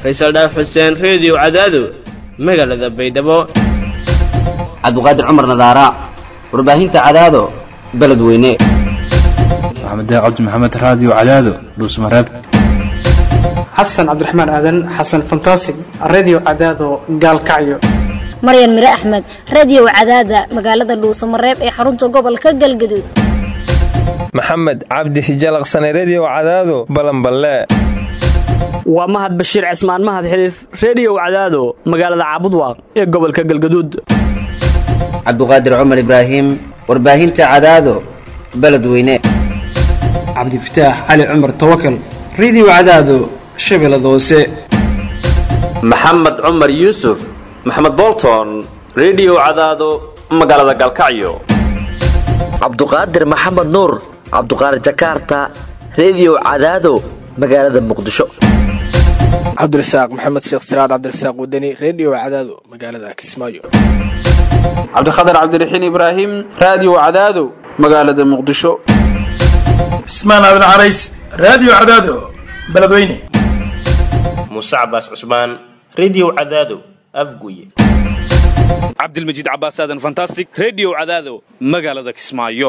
faysal dhaaf xuseen reediyo cadaado magaalada baydhabo cabdiqaadir cumar nadaara warbaahinta cadaado beledweyne maxamed cabdi maxamed raadiyo cadaado dhuusmareeb xasan cabdiraxmaan aadan xasan fantasig redio cadaado gaalkacyo maryan mire axmed radiyow cadaada magaalada dhuusamareeb ee xarunta gobolka galgaduud maxamed cabdi hijalaqsane rediyo cadaado balanballe waa mahad bashiir cismaan mahad xiliif rediyow cadaado magaalada caabudwaaq ee gobolka galgaduud cabdiqaadir cumar ibraahim warbaahinta cadaado beledweyne cabdifataax cali cumar tawakal redio cadaado shabeellada hoose maxamed cumar yuusuf maxamed bolton rediyo cadaado magaalada galkacyo cabduqaadir maxamed nuur cabduqaadir jakaarta rediyo cadaado magaalada muqdisho cabdirasaaq maxamed sheekh siraad cabdirasaaq wadani rediyo cadaado magaalada kismaayo cabdikhatar cabdiraxiin ibraahim raadiyo cadaado magaalada muqdisho cismaan aadan carays raadiyo cadaado beledweyne muuse cabaas cusmaan rediyo cadaado afguye cabdilmajiid cabaas aadan fantastic rediyo cadaado magaalada kismaayo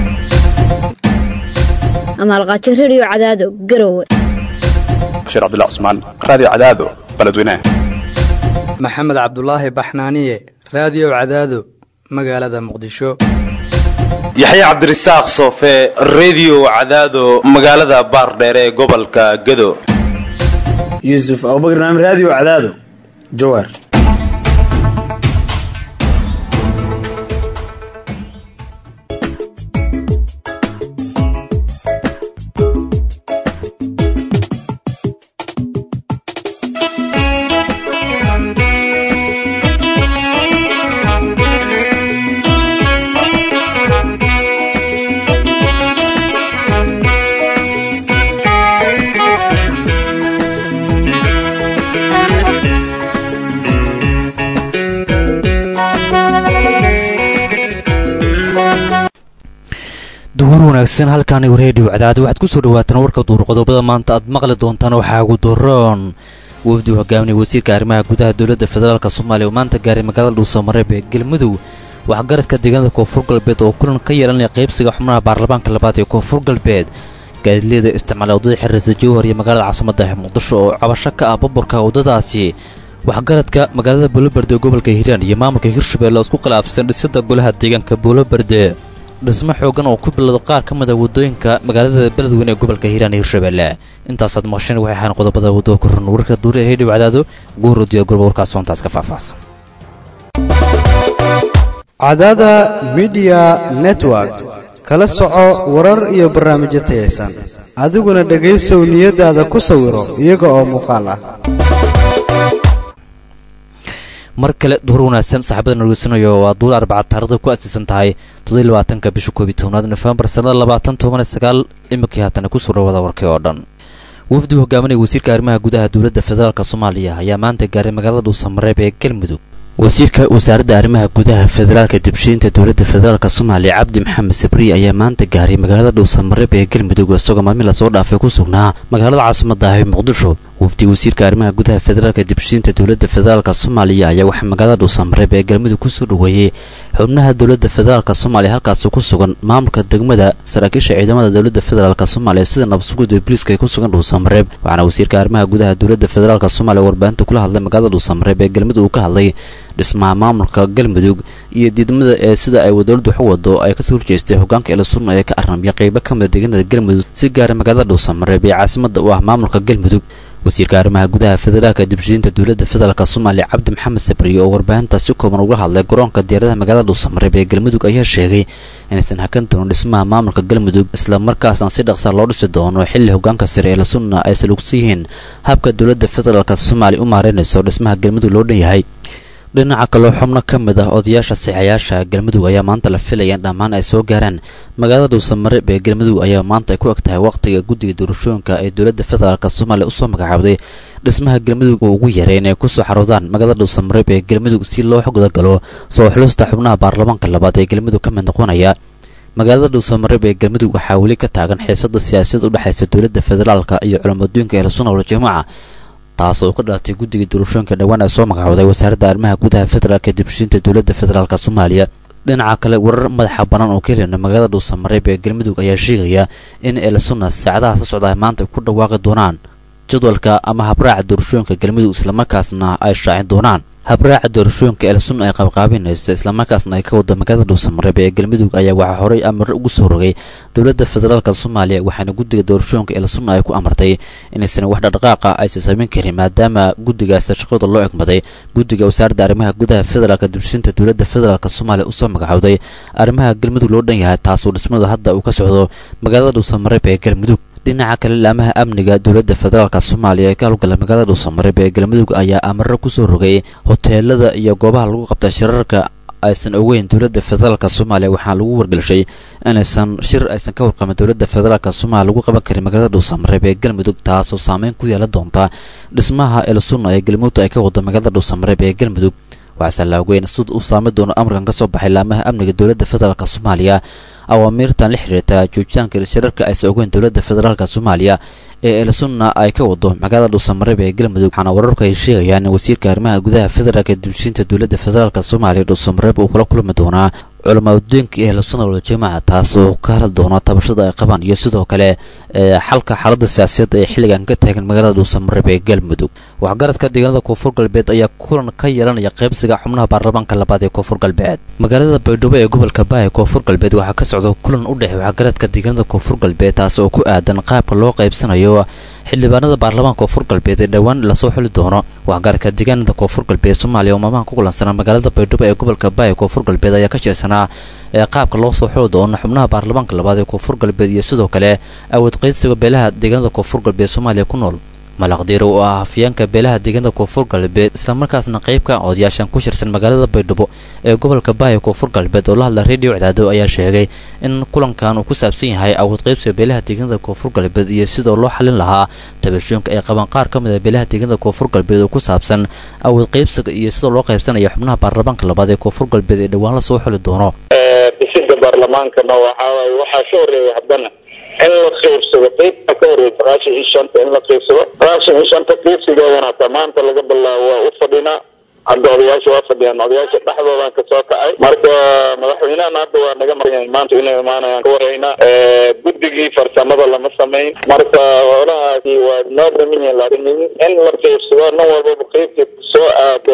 amaalqaajo rediyo cadaado garowe bashiir cabdilla cusmaan raadiyo cadaado beledweyne maxamed cabdulaahi baxnaaniye raadiyo cadaado magaalada muqdisho yaxya cabdirasaaq soofe rediyo cadaado magaalada baardheere ee gobolka gado yuusuf abubakar naam raadiyo cadaado jawaar duhur wanaagsan halkaanigu reediyo cadaado waxaad ku soo dhawaataan warka duur qodobada maanta aad maqli doontaan waxaa ugu daroon wafdi hogaaminaya wasiirka arrimaha gudaha dowladda federaalk soomaaliya oo maanta gaaray magaalada dhuusamareeb ee galmudug waxgaradka deegaanada koonfur galbeed oo kulan ka yeelanaya qaybsiga xubnaha baarlamaanka labaad ee koonfur galbeed gaadileeda isticmaala waddada xiriirsa jowhar iyo magaalada caasimada muqdisho oo cabasho ka ah baburka waddadaasi waxgaradka magaalada buuloberde ee gobolka hiiraan iyo maamulka hirshabelle oo isku khilaafsan dhisida golaha deegaanka buuloberde dhismo xoogan oo ku bilowda qaar ka mid a waddooyinka magaalada beledweyne ee gobolka hiiraan iyo hirshabelle intaasaad maqasheen waxay ahaan qodobada waddooka run warka duuri ee hedhiw cadaado guurodiya gurba warkaas soontaas ka faahfaahsan cadaada midiya network kala soco warar iyo barnaamijyo tayaysan adiguna dhegaysow niyadaada ku sawiro iyaga oo muuqaal ah mar kale duhur wanaagsan saaxiibada nageysanaya waa duul arbaca taarikhda ku aasaysan tahay toddobylabaatanka bisha koob iyo tobnaad nofembar sannada labaatan toban iyo sagaal iminkii haatana kusoo dhawada warkii oo dhan wafdi hogaaminaya wasiirka arrimaha gudaha dowladda federaalk soomaaliya ayaa maanta gaaray magaalada dhuusamareeb ee galmudug wasiirka wasaaradda arrimaha gudaha federaalka dibshiinta dowladda federaalk soomaaliya cabdi maxamed sabriy ayaa maanta gaaray magaalada dhuusamareeb ee galmudug isagoo maalmin lasoo dhaafay ku sugnaa magaalada caasimada ah ee muqdisho wafdi wasiirka arrimaha gudaha federaalka dibshiinta dowladda federaalk soomaaliya ayaa waxaa magaalada dhuusamareeb ee galmudug kusoo dhoweeyey xubnaha dowladda federaalk soomaaliya halkaasi ku sugan maamulka degmada saraakiisha ciidamada dowladda federaalk soomaaliya sida nabadsuguda booliiska ee ku sugan dhuusamareeb waxaana wasiirka arrimaha gudaha dowladda federaalk soomaaliya warbaahinta kula hadlay magaalada dhuusamareeb ee galmudug uu ka hadlay dhismaha maamulka galmudug iyo diidmada ee sida ay dowladdu wax u wado ay kasoo horjeestay hogaanka eelasunna ee ka arnamya qaybo ka mida deegaanada galmudug si gaara magaalada dhuusamareeb ee caasimada u ah maamulka galmudug wasiirka arrimaha gudaha federaalka dibshiinta dowladda federaalk soomaaliya cabdi maxamed sabriye oo warbaahinta si kooban uga hadlay garoonka diyaaradaha magaalada dhuusamareeb ee galmudug ayaa sheegay inaysan hakan doonin dhismaha maamulka galmudug isla markaasna si dhaqsa loo dhisi doono xilli hogaanka sare ee lasunna ay salugsan yihiin habka dowladda federaalk soomaaliya u maareynayso dhismaha galmudug loo dhan yahay dhinaca kaloo xubno ka mid ah odayaasha saxayaasha galmudug ayaa maanta la filaya in dhammaan ay soo gaaraan magaalada dhuusamareeb ee galmudug ayaa maanta ay ku eg tahay wakhtiga guddiga doorashooyinka ee dowladda federaalk soomaaliya usoo magacaabday dhismaha galmudug uu ugu yaray inay kusoo xaroodaan magaalada dhuusamareeb ee galmudug si loo gudagalo soo xulusta xubnaha baarlamaanka labaad ee galmudug ka mid noqonaya magaalada dhuusamareeb ee galmudug waxaa weli ka taagan xiisada siyaasadda u dhexaysa dowladda federaalka iyo culamadooyinka ee lasunawal jamaaca taas oo ka dhalatay guddiga doorashooyinka dhowaan ay soo magacooday wasaaradda arrimaha gudaha federaalka dibshiinta dowladda federaalk soomaaliya dhinaca kale warar madaxa bannaan oo ka helina magaalada dhuusamareeb ee galmudug ayaa sheegaya in eelsuna saacadaha ka socda maanta ay ku dhawaaqi doonaan jadwalka ama habraaca doorashooyinka galmudug islamarkaasna ay shaacin doonaan habraaca doorashooyinka elsun ay qabqaabinaysa islamarkaasna ay ka wada magaalada dhuusamareeb ee galmudug ayaa waxaa horey amar ugu soo rogay dowladda federaalk soomaaliya waxaana guddiga doorashooyinka elsun ay ku amartay inaysan wax dhaqdhaqaaqa aysan samayn karin maadaama guddigaas shaqada loo egmaday guddiga wasaaradda arrimaha gudaha federaalk dibshinta dowladda federaalk soomaaliya usoo magacowday arrimaha galmudug loo dhan yahay taasoo dhismadu hadda uu ka socdo magaalada dhuusamareeb ee galmudug dhinaca kale laamaha amniga dowladda federaalk soomaaliya ee ka howlgala magaalada dhuusamareeb ee galmudug ayaa amaro kusoo rogay hoteelada iyo goobaha lagu qabta shirarka aysan ogeyn dowladda federaalk soomaaliya waxaa lagu wargelshay inaysan shir aysan ka warqamin dowladda federaalk soomaaliya lagu qaban karin magaalada dhuusamareeb ee galmudug taasoo saameyn ku yeelan doonta dhismaha elsunna ee galmudug ay ka wado magaalada dhuusamareeb ee galmudug waxaase la ogeyn sida uu saami doono amarkan ka soo baxay laamaha amniga dowladda federaalk soomaaliya awaamiirtan la xiriirta joogitaanka shirarka aysan ogeyn dowladda federaalk soomaaliya ee elsunna ay ka wado magaalada dhuusamareeb ee galmudug waxaana wararku ay sheegayaan in wasiirka arrimaha gudaha federaalk dibshiinta dowladda federaalk soomaaliya dhuusamareeb uu kula kulmi doonaa culamaaddeenka ee elsunna waljamaaca taas oo ka hadli doona tabashada ay qabaan iyo sidoo kale xalka xaaladda siyaasadda ee xilligan ka taagan magaalada dhuusamareeb ee galmudug waxgaradka deegaanada koonfur galbeed ayaa kulan ka yeelanaya qaybsiga xubnaha baarlamaanka labaad ee koonfur galbeed magaalada baydhabo ee gobolka baa ee koonfur galbeed waxaa ka socda kulan u dhexey waxgaradka deegaanada koonfur galbeed taas oo ku aadan qaabka loo qaybsanayo xildhibaanada baarlamaanka koonfur galbeed ee dhowaan lasoo xuli doono waxgaradka deegaanada koonfur galbeed soomaaliya oo maamaha ku kulansanaa magaalada baydhabo ee gobolka baa ee koonfur galbeed ayaa ka jeesanaa ee qaabka loo soo xuli doono xubnaha baarlamaanka labaad ee koonfur galbeed iyo sidoo kale awood qaydsiga beelaha deegaanada koonfur galbeed soomaaliya ku nool malaqdiiro oo ah hafyeenka beelaha deegaanada koonfur galbeed islamarkaasna qaybka odayaashan ku shirsan magaalada baydhabo ee gobolka baaya koonfur galbeed oo la hadla redio cadaado ayaa sheegay in kulankan uu ku saabsan yahay awood qaybsiga beelaha deegaanada koonfur galbeed iyo sidoo loo xalin lahaa tabashooyinka ay qabaan qaar ka mid a beelaha deegaanada koonfur galbeed oo ku saabsan awood qaybsiga iyo sidoo loo qaybsanaya xubnaha baarlamaanka labaad ee koonfur galbeed ee dhowaan la soo xuli doono dhisida baarlamaankana waxaa waxaa ka horeeya haddana in la qaybsado qaybta ka horeysa sagaashan iyo shanta in la qaybsado sagaashan iyo shanta qaybsigeedana hataa maanta laga bilaabo waa u fadhinaa hadda odayaasha waa fadhiyaan odayaasha dhexdoodaan kasoo kacay marka madaxweynahana hadda waa naga maryan maanta inay imaanayaan ka warhaynaa guddigii farsamada lama samayn marka holahaasi waa noo dhamin yihiin laakiin in la qaybsado nin walbaba qaybta soo aado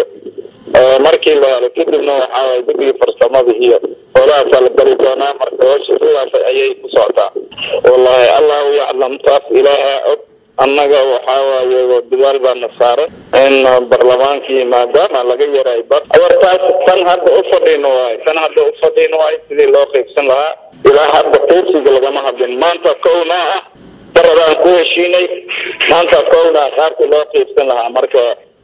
markii la helo kadibna waxaa waye guddigii farsamada iyo holahaasa la bari doonaa marka howsha sidaas ayay ku socotaa wallahi allahu yaclam taas ilaaha og annaga waxaa waaye dadaal baana saaran in barlamaankii maadaama laga yaray bar awartaas tan hadda u fadhino waayo tan hadda u fadhino waayo sidii loo qaybsan lahaa ilaa hadda qaybsiga lagama hadlin maanta kowna ah daradaan ku heshiinay maanta kowna qaabkii loo qaybsan lahaa marka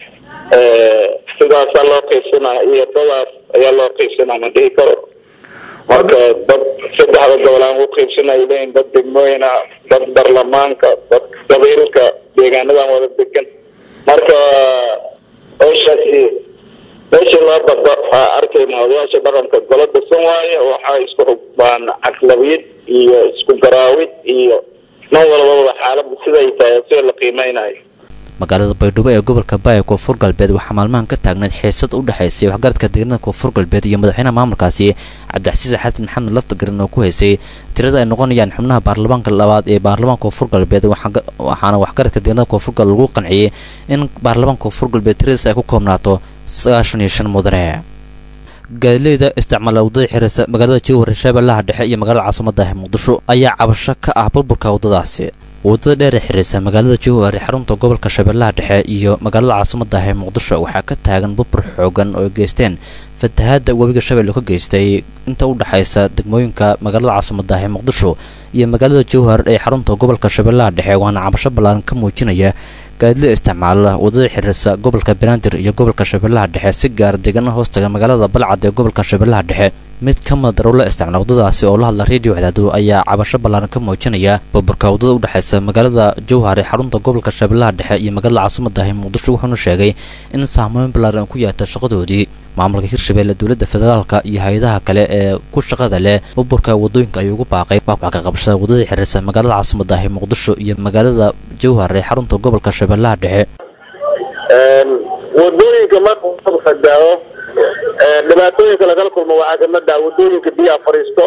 sidaasaa loo qaybsanaa iyo dadaas ayaa loo qaybsanaa ma dhihi karo marka dad saddexda gobol aan u qaybsanay leeyihin dad degmooyin ah dad baarlamaanka dad qabiilka deegaanadan wada degan marka howshaasi meeshii loo bado waxaa arkayna odayaasha dhaqanka golo dhisan waaye waxaa isku xugbaan caslabiyid iyo isku garaawid iyo nin walbaba xaaladda siday tahay sida la qiimeynayo magaalada baydhabo ee gobolka baaya koonfur galbeed waxaa maalmahan ka taagneyd xiisad u dhexaysay waxgaradka deegaanada koonfur galbeed iyo madaxweynaha maamulkaasi cabdixasiis xasan maxamed laftagarin oo ku haysay tirada ay noqonayaan xubnaha baarlamaanka labaad ee baarlamaanka koonfur galbeed waxaana waxgaradka deegaanada koonfur galbeed lagu qanciyey in baarlamaanka koonfur galbeed tiradiis ay ku koobnaato sagaashan iyo shan mudane gaadileyda isticmaala waddada xiriirsa magaalada jowhar shabeellaha dhexe iyo magaalada caasimada muqdisho ayaa cabasho ka ah burburka waddadaasi waddada dheer ee xiriirsa magaalada jowhar ee xarunta gobolka shabeellaha dhexe iyo magaalada caasimada ee muqdisho waxaa ka taagan burbur xoogan oo ay geysteen fatahaadda webiga shabeelle ka geystay inta u dhexaysa degmooyinka magaalada caasimada ee muqdisho iyo magaalada jowhar ee xarunta gobolka shabeellaha dhexe waana cabasho ballaaran ka muujinaya gaadilida isticmaala waddada xiriirsa gobolka banaadir iyo gobolka shabeellaha dhexe si gaar deegaana hoostaga magaalada balcad ee gobolka shabeellaha dhexe mid ka mid darowla isticmaala waddadaasi oo la hadla redio cadaado ayaa cabasho ballaaran ka muujinaya burburka waddada u dhexaysa magaalada jowhar ee xarunta gobolka shabeellaha dhexe iyo magaalada caasimada ee muqdisho wuxuuna sheegay in saameyn ballaaran ku yaata shaqadoodii maamulka hirshabeelle dowladda federaalka iyo hay-adaha kale ee ku shaqada leh burburka waddooyinka ayuu ugu baaqay wax ka qabashada waddada xiriirsa magaalada caasimada ee muqdisho iyo magaalada jowhar ee xarunta gobolka shabeellaha dhexe wadooyinka marka fadaawo dhibaatooyinka lagala kulmo waxaa kamid ah wadooyinka biyaha fariisto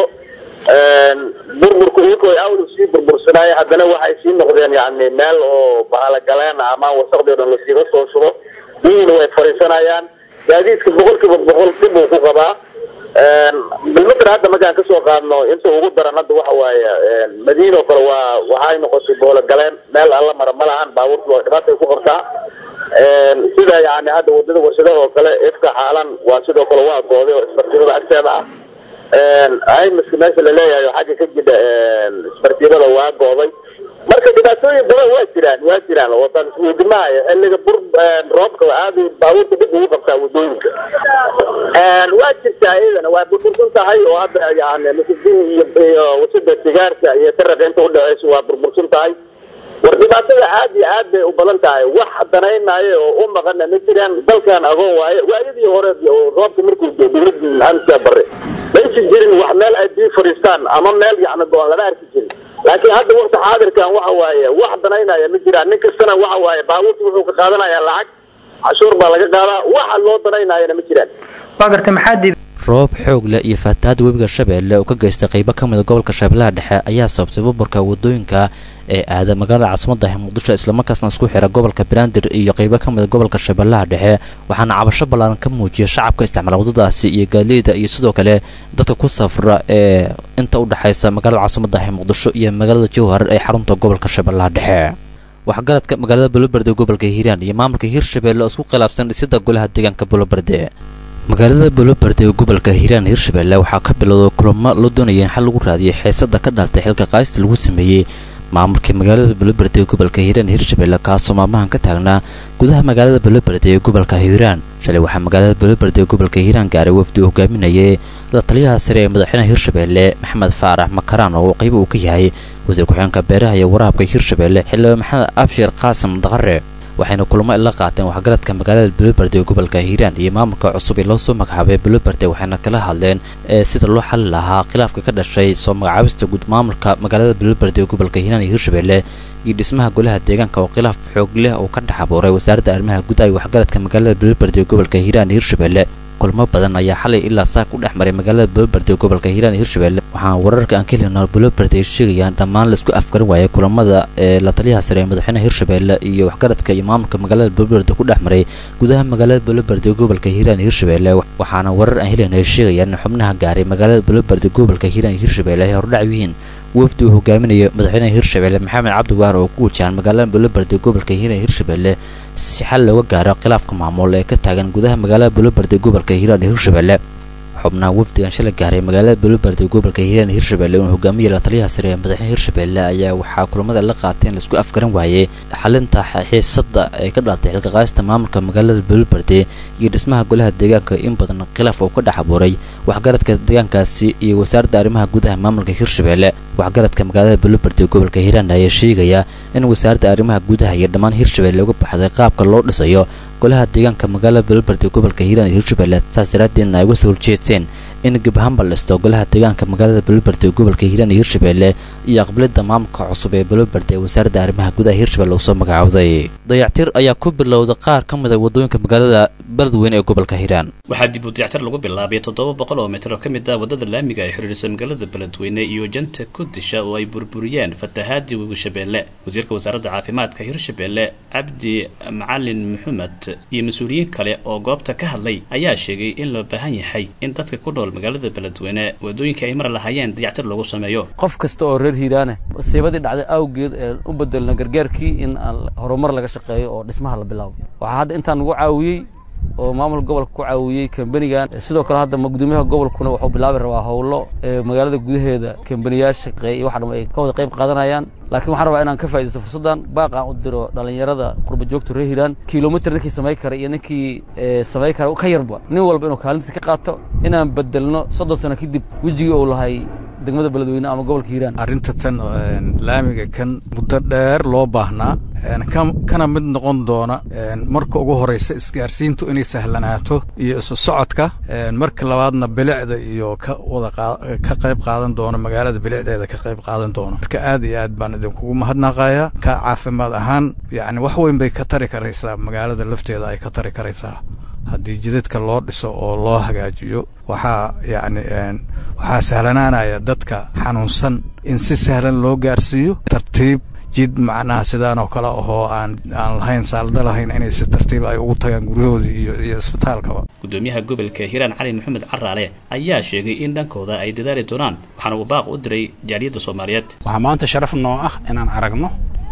burburku iyankoo ay awlu sii burbursanaaya haddana waxay sii noqdeen yani meel oo bahalogaleen ama wasaqdii o dhan lasiiga soo shubo biyihiina way fariisanayaan gaadiidka boqol kiiba boqol dib uu ku qabaa bilmater hadda markaan kasoo qaadno inta ugu daran hadda waxa waaye madiina oo kale waa waxay noqotay boologaleen meel alla mara ma lahan baabuurta waa dhibaatay ku qabtaa sida yani hadda wadada warshadaha oo kale ifka xaalan waa sidoo kale waa gooday oo isbartiibada agteeda ah aymiska meesha laleeyahay oo xagga ka jidha isbartiibada waa gooday marka dhibaatooyin badan waa jiraan waa jiraan oo tan isweydimahayo xilliga bur roobka aad baabuurta dib ugu qabtaa wadooyinka waa jirtaa iyadana waa burbursan tahay oo hadda yani masidihi iyo iyo wasada sigaarka iyo taraqa inta udhexeysa waa burbursan tahay war dhibaatada aad iyo aad bay u badan tahay wax danaynaayo oo u maqana ma jiraan dalkan agoon waaye waayadii hore oo roobka markuu doo dowladii maxamed bare maysi jirin wax meel ay biyo fadhiistaan ama meel yani go-aan lama arki jirin laakiin hadda wakti xaadirkan waxa waaye wax danaynaya ma jiraan nin kastana waxa waaye baabuurta wuxuu ka qaadanaya lacag cashuur baa laga qaadaa waxa loo danaynayana ma jiraan waa garta maxaa diiday roob xoog leh iyo faataada webiga shabeelle oo ka geystay qaybo ka mida gobolka shabeellaha dhexe ayaa sababtay burburka wadooyinka ee aada magaalada caasimadda muqdisho islamarkaasna isku xira gobolka banaadir iyo qaybo ka mida gobolka shabeellaha dhexe waxaana cabasho ballaaran ka muujiyay shacabka isticmaala waddadaasi iyo gaadiida iyo sidoo kale dadka ku safra ee inta u dhexaysa magaalada caasimadda muqdisho iyo magaalada jowhar ee xarunta gobolka shabeellaha dhexe waxgaradka magaalada buloberde ee gobolka hiiraan iyo maamulka hiirshabeelle oo isku khilaafsan dhisida golaha deegaanka buloberde magaalada buloberde ee gobolka hiiraan hiirshabeelle waxaa ka bilowday kulamo loo doonaya in xal lagu raadiyay xeesada ka dhalatay xilka qaaysta lagu sameeyey maamulka magaalada buloberde ee gobolka hiiraan hiirshabeelle kaasoo maalmahan ka taagnaa gudaha magaalada buloberde ee gobolka hiiraan shalay waxaa magaalada buloberde ee gobolka hiiraan gaaray wafdi uu hogaaminayay la taliyaha sare ee madaxweynaha hiirshabeelle maxamed faarax makaraan oo qayb uu ka yahay wasiir ku-xigeenka beeraha iyo waraabka hiirshabeelle xildhibaan maxamed abshir qaasim daqare waxayna kulamo la qaateen waxgaradka magaalada buloberde ee gobolka hiiraan iyo maamulka cusub ee loo soo magacaabay buloberde waxayna kala hadleen ee sida loo xali lahaa khilaafka ka dhashay soo magacaabista guud maamulka magaalada buloberde ee gobolka hiiraan iyo hiirshabeelle iyo dhismaha golaha deegaanka oo khilaaf xoog leh oo ka dhex abuuray wasaaradda arrimaha gudaha iyo waxgaradka magaalada buloberde ee gobolka hiiraan iyo hiirshabeelle kulmo badan ayaa xalay ilaa saak u dhex maray magaalada buloberde ee gobolka hiiraan iyo hiirshabeelle waxaana wararka aan ka helina buloberde ay sheegayaan dhammaan laisku afgaran waayay kulamada ee la taliyaha sare ee madaxweynaha hiirshabeelle iyo waxgaradka iyo maamulka magaalada buloberde ku dhex maray gudaha magaalada buloberde ee gobolka hiiraan iyo hiirshabeelle waxaana warar aan helina ay sheegayaan in xubnaha gaaray magaalada buloberde gobolka hiiraan iyo hiirshabeelle ay hordhac yihiin wafdi uu hogaaminayo madaxweynaha hiirshabeelle maxamed cabdi waar oo ku wajahan magaalada buloberde gobolka hiiraan iyo hiirshabeelle si xal looga gaaro khilaafka maamul ee ka taagan gudaha magaalada buloberde gobolka hiiraan iyo hiirshabeelle xubnaha wafdigan shalay gaaray magaalada buloberde gobolka hiiraan iyo hiirshabeelle uu hogaamiyay la taliyaha sare ee madaxweynaha hiirshabeelle ayaa waxaa kulamada la qaateen laisku afgaran waayey xalinta xiisada ee ka dhalatay xilka qaadista maamulka magaalada buloberde iyo dhismaha golaha deegaanka in badan khilaaf oo ka dhex abuuray waxgaradka deegaankaasi iyo wasaaradda arrimaha gudaha maamulka hiirshabeelle waxgaradka magaalada buloberde gobolka hiiraan ayaa sheegaya in wasaaradda arrimaha gudaha iyo dhammaan hiirshabeelle uga baxday qaabka loo dhisayo golaha deegaanka magaalada buloberde gobolka hiiraan iyo hiirshabeelle saas daraaddeedna ay uga soo horjeesteen in gabahamba listo golaha deegaanka magaalada buloberde gobolka hiiraan iyo hiirshabeelle iyo aqbalidda maamulka cusub ee buloberde ee wasaaradda arrimaha gudaha hiirshabeelle uu soo magacaawday dayactir ayaa ku bilowday qaar ka mid a wadooyinka magaalada beledweyne ee gobolka hiiraan waxaa dib u dayactir lagu bilaabay toddoba boqol oo mitir oo ka mid ah waddada laamiga ay xiriirisa magaalada beledweyne iyo janta kudisha oo ay burburiyeen fatahaadii webi shabeelle wasiirka wasaaradda caafimaadka hiirshabeelle cabdi macalin maxamed iyo mas-uuliyiin kale oo goobta ka hadlay ayaa sheegay in loo baahan yahay in dadka ku nool magaalada beledweyne wadooyinka ay mar lahaayeen dayactir lagu sameeyo qof kasta oo reer hiiraane masiibadii dhacday awgeed ee u bedelna gargaarkii in aan horumar laga shaqeeyo oo dhismaha la bilaabo waxaa hadda intaan nagu caawiyey oo maamul gobolka ku caawiyey kambanigan sidoo kale hadda gudoomiyaha gobolkuna wuxuu bilaabi rabaa howlo ee magaalada gudaheeda kambaniyaasha shaqeeya iyo waxa dham ay ka wada qayb qaadanayaan laakiin waxaan rabaa inaan ka faaidaysto fursaddan baaq aan u diro dhallinyarada qurba joogta reer hiiraan kilomitr ninkii samay kara iyo ninkii samay kara ka yarba nin walba inuu kaalintiisa ka qaato inaan bedelno soddon sano kadib wejigii uu lahay degmada beledweyne ama gobolka hiiraan arrinta tan laamiga kan muddo dheer loo baahnaa kana mid noqon doona marka ugu horeysa isgaarsiintu inay sahlanaato iyo isu socodka marka labaadna bilicda iyo ka wada ka qayb qaadan doono magaalada bilicdeeda ka qayb qaadan doono marka aad iyo aad baan idinkugu mahadnaqayaa ka caafimaad ahaan yacni wax weyn bay ka tari karaysaa magaalada lafteeda ay ka tari karaysaa haddii jidadka loo dhiso oo loo hagaajiyo waxaa yacni waxaa sahlanaanaya dadka xanuunsan in si sahlan loo gaarsiiyo tartiib jid macnaha sidaan oo kale ahoo aan aan lahayn saalda lahayn inay si tartiib ay ugu tagaan guryahoodii iyo iyo isbitaalkaba gudoomiyaha gobolka hiiraan cali maxamed caraale ayaa sheegay in dhankooda ay dadaali doonaan waxaana uu baaq u diray jaaliyadda soomaaliyeed waxaa maanta sharaf noo ah inaan aragno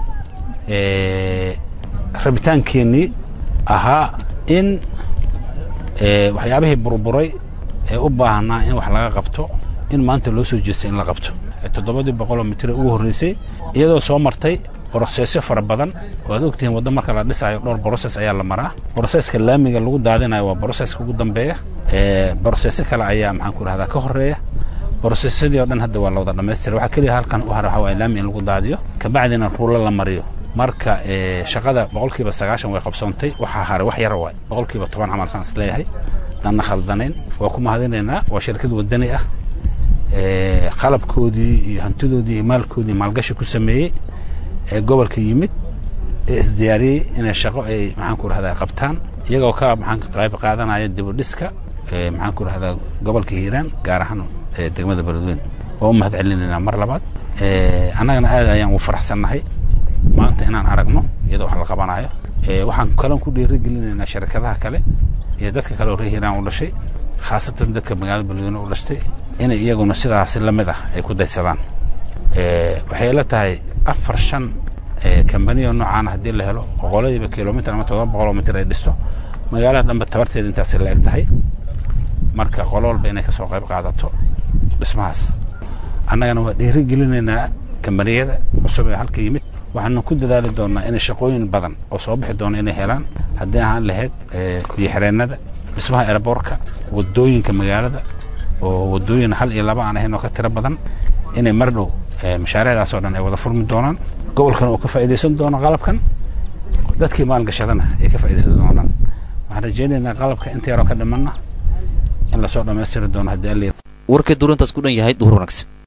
rabitaankeenii ahaa in waxyaabihii burburay ee u baahnaa in wax laga qabto in maanta loo soo jeestay in la qabto toddobadii boqoloo mitire ugu horreysay iyadoo soo martay brosesyo fara badan oo aad ogtihiin waddo marka la dhisayo dhowr broses ayaa la maraa broseska laamiga lagu daadinayo waa broseska ugu dambeeya brosesyo kale ayaa maxaan ku rahdaa ka horreeya brosesyadii oo dhan hadda waa la wada dhammaystira waxaa keliya halkan u hara waxaa waaya laami in lagu daadiyo kabacdina ruulo la mariyo marka shaqada boqolkiiba sagaashan way qabsoontay waxaa haray wax yara waay boqolkiiba toban camal saan is leeyahay danna khaldanayn waa ku mahadinaynaa waa shirkad wadani ah qalabkoodii iyo hantidoodii iyo maalkoodii maalgashi ku sameeyey ee gobolka yimid ee isdiyaariyey inay shaqo ay maxaan ku rahdaa qabtaan iyagoo ka maxaan ka qayb qaadanaya dibudhiska maxaan ku rahdaa gobolka hiiraan gaar ahaan degmada beledweyne waa u mahad celinaynaa mar labaad annagana aad ayaan ugu faraxsannahay maanta inaan aragno iyadoo wax la qabanayo waxaan kalon ku dhiirigelinaynaa shirkadaha kale iyo dadka kale oo reer hiiraan u dhashay khaasatan dadka magaalada beledweyne u dhashtay inay iyaguna sidaasi la mid ah ay ku daysadaan waxay la tahay afar shan kambaniyo noocaana haddii la helo boqoladiiba kilomitr ama todoba boqoloo mitr ay dhisto magaalada dhanba tabarteeda intaasi la eg tahay marka qolo walba inay kasoo qayb qaadato dhismahaas annagana waa dhiiri gelinaynaa kambaniyada cusub ee halka yimid waxaana ku dadaali doonaa inay shaqooyin badan oo soo bixi doona inay helaan haddii ahaan lahayd biyoxireenada dhismaha eraboorka wadooyinka magaalada oo wadooyin hal iyo laba aan ahayn oo ka tiro badan inay mar dhow mashaariicdaas oo dhan ay wada furmi doonaan gobolkan uu ka faa'iidaysan doono qalabkan dadkii maalgashadana ay ka faa'iidaysan doonaan waxaan rajaynaynaa qalabka inta yaroo ka dhimanna in lasoo dhammaystiri doono haddii alla warkii duurintaas ku dhan yahay duhur wanaagsan